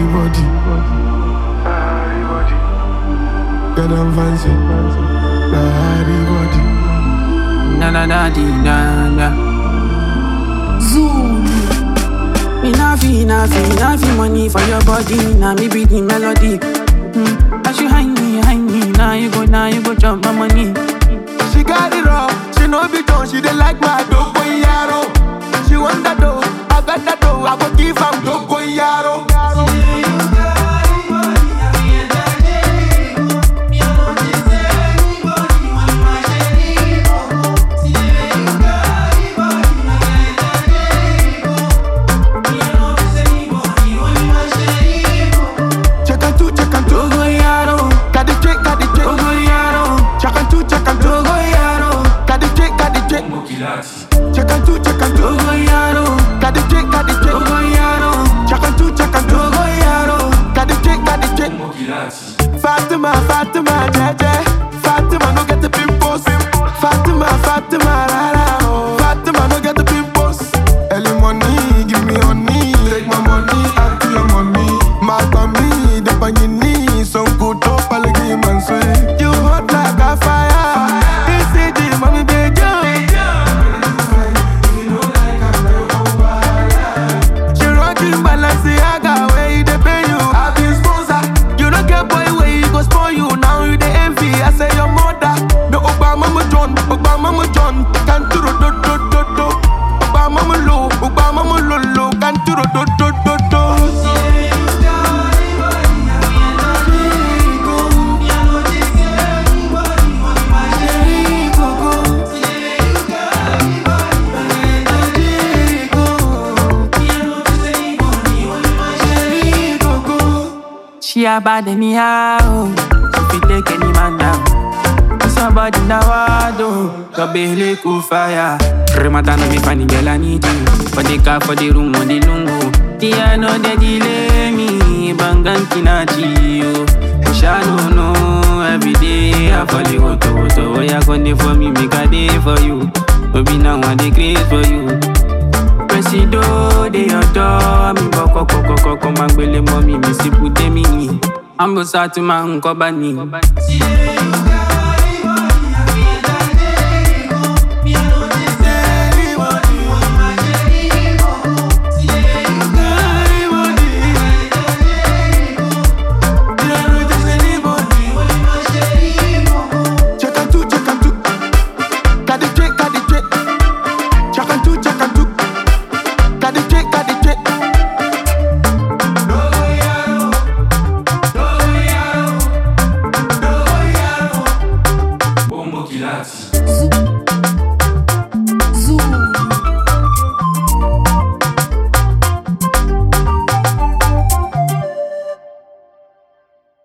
body. Get them fancy. Body body. Na na na di na na. Zoom. Me na fi na fi na fi money for your body. Na me be the melody. Mm. As you hang me, hang me. Now you go, now you go jump my money. She got it all. She know be done. She dey like my dogo yaro. She want that dough. I got that dough. I go give am dogo yaro. Check and two, check and two. Togo yaro, Got the check, got the check. Togo yaro, Check and two, check and two. Togo yaro, Got the check, got the check. Check and two, check and two. Togo yaro, Got the check, got the check. Togo yaro, Check and two, check and two. Togo yaro. Got the check, got the check. Fatima, Fatima, Jeje. Fatima, no get the pimples. Fatima, Fatima, rara. oh. Fatima, no get the pimples. Early money, give me honey. Take my money, add to your money. Mark on me, the on your knees. Some good top, I'll give man sweet. You hot like a fire. This is the mommy, baby. She rockin' Balenciaga, where you dey pay you? I be sponsor. You don't get boy where you go spoil you. Now you dey envy. I say your mother. No Obama mo John, Obama mo John. Can do do do do do. Obama mo low, Obama mo low low. Can do do do do do. She a bad anyhow. She fit take any man down. Somebody now I do. Your belly cool fire. Remata no be funny girl I need you. For the car, for the room, on the lungu. The I know they delay me. Bangan kinachi yo. Wish I don't know. Every day I fall you to to. Oh yeah, come for me, make a day for you. Baby now I dey craze for you. Presido de ọ̀dọ́ mi bọ̀ kọ́kọ́kọ́kọ́ máa gbélé mọ́ mi mi sì kú dé mi yìn. Ambosa tún máa ń kọ́ bá ní. Check and two, check and two. Got the check, got the check. Check and two, check and two. Got the check, got the check. Bombo Kilati.